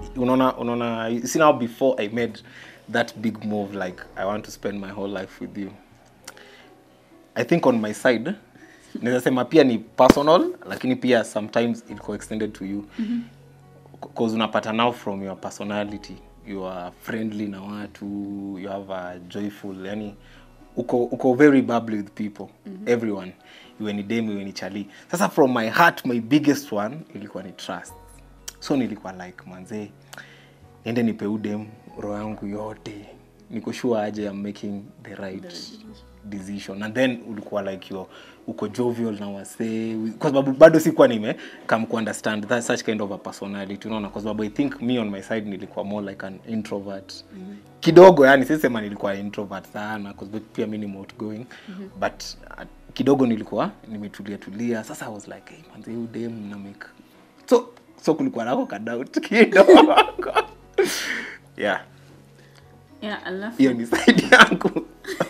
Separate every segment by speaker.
Speaker 1: unaona unaona you see now before i made that big move like i want to spend my whole life with you i think on my side naweza sema pia ni personal lakini pia sometimes ilikuwa extended to you because unapata now from your personality you are friendly na watu you have a joyful yani uko, uko very bubbly with people everyone iwe ni dem iwe ni chali sasa from my heart my biggest one ilikuwa ni trust so nilikuwa like manzee niende nipe udem roho yangu yote niko sure aje I'm making the right decision and then ulikuwa like yo uko jovial na wasee kwa sababu bado sikuwa nime come ku understand that such kind of a personality unaona kwa sababu i think me on my side nilikuwa more like an introvert mm-hmm. kidogo yani sisema nilikuwa introvert sana kwa sababu pia mi ni outgoing mm-hmm. but uh, kidogo nilikuwa nimetulia tulia sasa i was like hey, manze huyu dem na make so so kulikuwa nako kadoubt kidogo yeah
Speaker 2: yeah alafu
Speaker 1: hiyo ni side yangu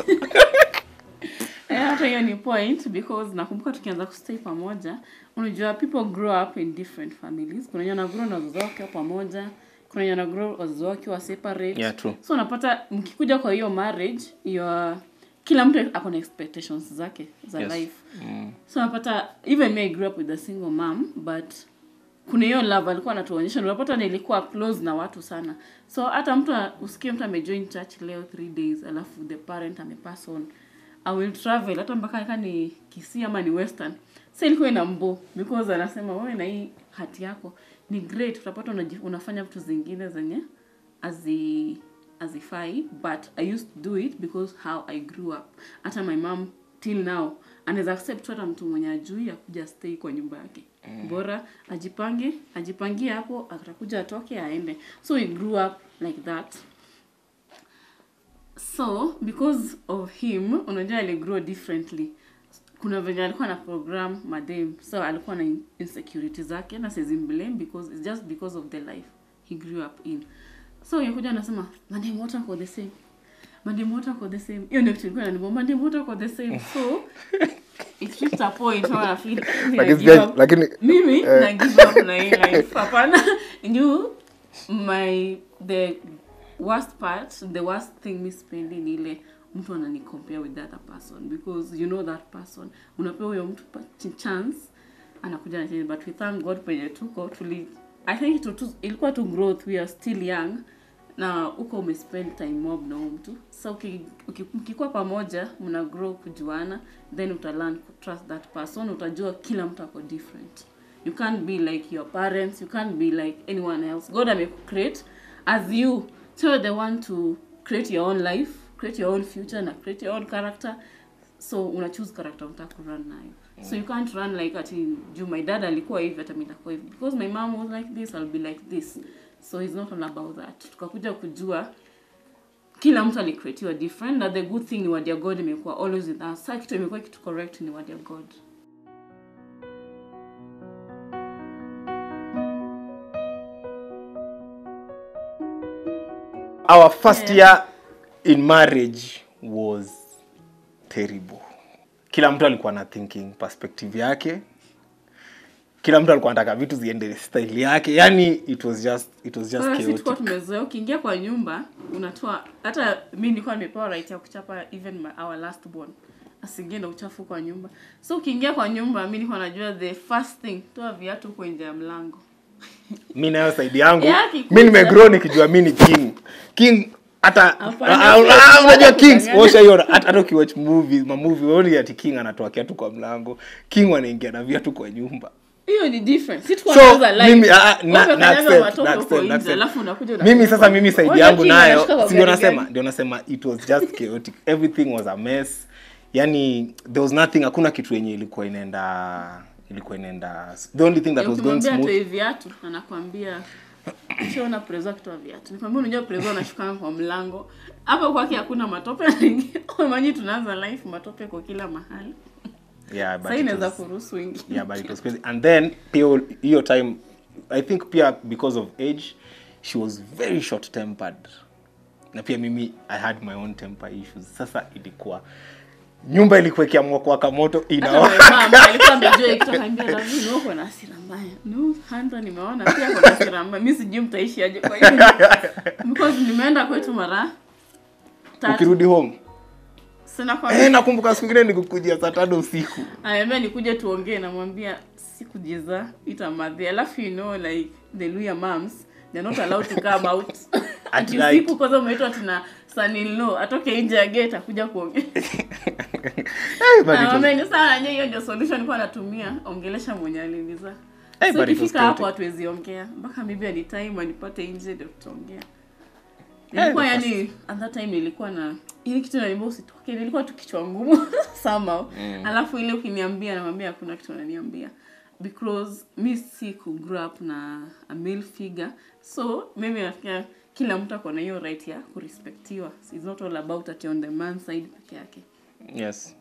Speaker 2: Eh, hata hiyo ni point because nakumbuka tukianza kustay pamoja unajua people grow up in different families kuna wenye wanagrow na wazazi wao wakiwa pamoja kuna wenye wanagrow wazazi wao wakiwa separate
Speaker 1: Yeah, true.
Speaker 2: so unapata mkikuja kwa hiyo marriage your kila mtu ako na expectations zake za
Speaker 1: Yes.
Speaker 2: life so unapata even me I grew up with a single mom but kuna hiyo love alikuwa anatuonyesha unapata nilikuwa close na watu sana so hata mtu usikie mtu amejoin church leo three days alafu the parent amepass on i will travel hata mpaka kaa ni kisii ama ni western sa ilikuwa ina mbo because anasema wewe na hii hati yako ni great utapata unaji- unafanya vitu zingine zenye azi azifai but i used to do it because how i grew up hata my mom till now anaweza accept hata mtu mwenye ajui akuja stay kwa nyumba yake mm. bora ajipange ajipangie hapo atakuja atoke aende so we grew up like that so because of him unajua aligrow differently kuna venye alikuwa na program madem so alikuwa na in- insecurity zake na blame because it's just because of the life he grew up in so yakuja anasema madem wote ako the same madem wote ako the same hiyo ndio kitu ilikuwa inanibamba madem wote ako the same so it reached a point where I feel
Speaker 1: Lakini
Speaker 2: I give
Speaker 1: sija-
Speaker 2: up.
Speaker 1: lakini
Speaker 2: mimi na give up na hii life hapana juu my the worst part the worst thing mi spendi ni ile mtu anani compare with the other person because you know that person unapewa huyo mtu pa- ch- chance anakuja na change but we thank god penye tuko tuli i think itu, tu, ilikuwa tu growth we are still young na huko umespend time mob na huyo mtu sa uki- uki- mkikuwa pamoja mna grow kujuana then utalearn trust that person utajua kila mtu ako different you can't be like your parents you can't be like anyone else god amekucreate as you so you're the one to create your own life create your own future na create your own character so una choose character unataka kurun nayo so you can't run like ati juu my dad alikuwa hivi hata mimi nitakuwa hivi because my mom was like this i'll be like this so it's not all about that tukakuja kujua kila mtu alicreatiwa different na the good thing ni word ya god imekuwa always with us sa kitu imekuwa kitu correct ni word ya god
Speaker 1: our first year in marriage was terrible kila mtu alikuwa na thinking perspective yake kila mtu alikuwa anataka vitu ziende style yake yani it was just it was just
Speaker 2: Sasa sisi tulikuwa
Speaker 1: chaotic
Speaker 2: tumezoea ukiingia kwa nyumba unatoa hata mi nilikuwa nimepewa right ya kuchapa even my, our last born asiingie na uchafu kwa nyumba so ukiingia kwa nyumba mi nilikuwa najua the first thing toa viatu huko nje ya mlango
Speaker 1: mi nayo saidi yangu
Speaker 2: Yeah, kikuja.
Speaker 1: mi nimegrow nikijua mi ni king king hata
Speaker 2: Hapana,
Speaker 1: ah, ah,
Speaker 2: sio
Speaker 1: unajua
Speaker 2: kudanganya.
Speaker 1: kings osha hiyo hata hata ukiwatch movies mamovie waoni ati king anatoa kiatu kwa mlango king wanaingia na viatu kwa nyumba
Speaker 2: hiyo ni different si tuko
Speaker 1: So,
Speaker 2: tunauza live.
Speaker 1: mimi, ah, ah, na-
Speaker 2: Wewe
Speaker 1: na
Speaker 2: unakanyaga
Speaker 1: accept,
Speaker 2: matope
Speaker 1: na
Speaker 2: huko
Speaker 1: accept, na
Speaker 2: nje,
Speaker 1: accept.
Speaker 2: alafu unakuja
Speaker 1: mimi
Speaker 2: unasema,
Speaker 1: sasa mimi saidi
Speaker 2: "Wewe
Speaker 1: yangu
Speaker 2: king
Speaker 1: nayo
Speaker 2: anashika kwa
Speaker 1: si ndio
Speaker 2: gari
Speaker 1: nasema
Speaker 2: gani?"
Speaker 1: ndio nasema it was just chaotic everything was a mess yani there was nothing hakuna kitu yenye ilikuwa inaenda ilikuwa inaenda the only thing that was going
Speaker 2: ukimwambia
Speaker 1: smooth
Speaker 2: atoe viatu anakwambia shona prezo akitoa viatu nikwambia unajua prezo anashukanga kwa mlango hapa kwake hakuna matope manyi tunaanza life matope kwa kila mahali
Speaker 1: yeah but
Speaker 2: sahii
Speaker 1: it
Speaker 2: inaweza
Speaker 1: was-
Speaker 2: kuruhusu wengi
Speaker 1: yeah but it was crazy and then pia hiyo time i think pia because of age she was very short tempered na pia mimi i had my own temper issues sasa ilikuwa nyumba ilikuwa ikiamua kuwaka moto
Speaker 2: hata
Speaker 1: inawa
Speaker 2: my mom alikuwa amejua kitu akaambia Ravi no uko na hasira mbaya no Hunter nimeona pia uko na hasira mbaya mimi sijui mtaishi aje kwa hiyo because nimeenda kwetu mara tatu
Speaker 1: ukirudi home
Speaker 2: sina kwa
Speaker 1: eh, nakumbuka siku ingine nikukujia saa tano usiku
Speaker 2: anaambia nikuje tuongee namwambia sikujiza ita madhi alafu you know like the Luya moms they're not allowed to come out
Speaker 1: At
Speaker 2: ati
Speaker 1: night.
Speaker 2: usiku kwanza umeitwa tina son in law atoke nje ya gate akuja kuongea
Speaker 1: Eh, but it was-
Speaker 2: Naomba ni sawa nye hiyo ndio solution kwa natumia ongelesha mwenye aliniza.
Speaker 1: Eh,
Speaker 2: so
Speaker 1: but it was
Speaker 2: ikifika hapo
Speaker 1: chaotic.
Speaker 2: hatuwezi ongea mpaka maybe any time anipate nje ndio tutaongea.
Speaker 1: Eh,
Speaker 2: Nilikuwa
Speaker 1: the
Speaker 2: yani at that time nilikuwa na ile kitu naniambia usitoke nilikuwa tu kichwa ngumu somehow. Alafu ile ukiniambia namwambia hakuna kitu ananiambia because mi si ku grow up na a male figure so mimi nafikia kila mtu ako na hiyo right ya kurespectiwa it's not all about ati on the man side peke yake
Speaker 1: yes